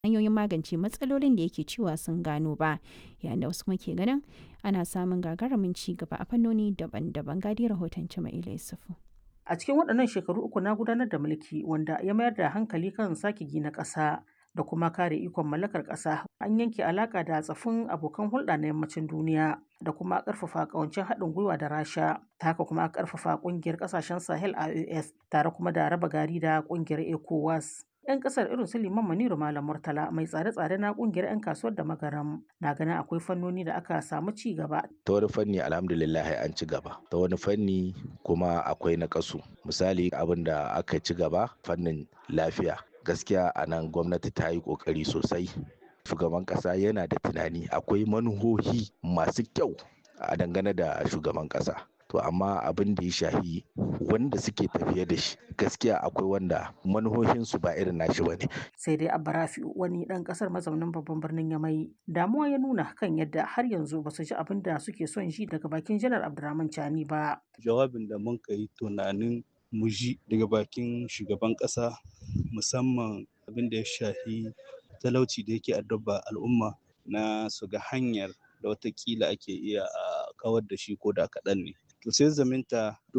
hanyoyin magance matsalolin da yake cewa sun gano ba yayin da wasu kuma ke ganin ana samun gagarumin ci gaba a fannoni daban-daban gadi rahoton Jama'ila Yusufu. A cikin waɗannan shekaru uku na gudanar da mulki wanda ya mayar da hankali kan sake gina ƙasa da kuma kare ikon mallakar ƙasa an yanke alaƙa da tsafin abokan hulɗa na yammacin duniya da kuma ƙarfafa ƙawancin haɗin gwiwa da rasha ta haka kuma ƙarfafa ƙungiyar ƙasashen sahel ios tare kuma da raba gari da ƙungiyar ecowas 'yan kasar irin su liman maniru malam murtala mai tsare-tsare na kungiyar 'yan kasuwar da magaram na ganin akwai fannoni da aka samu ci gaba ta wani fanni alhamdulillah an ci gaba ta wani fanni kuma akwai na kasu misali abin da aka ci gaba fannin lafiya gaskiya a nan gwamnati ta yi kokari sosai shugaban kasa yana da tunani akwai manuhohi masu kyau a dangane da shugaban kasa to amma abin da ya shahi wanda suke tafiye da shi gaskiya akwai wanda manuhohinsu ba irin nashi ba ne. sai dai abarafi wani dan kasar mazaunin babban birnin yamai damuwa ya nuna kan yadda har yanzu ba su ji abin da suke son ji daga bakin janar abdurrahman chani ba jawabin da mun yi tunanin mu ji daga bakin shugaban kasa musamman abin da ya shahi talauci da yake addaba al'umma na su ga hanyar da watakila ake iya a kawar da shi ko da kaɗan ne to sai zaminta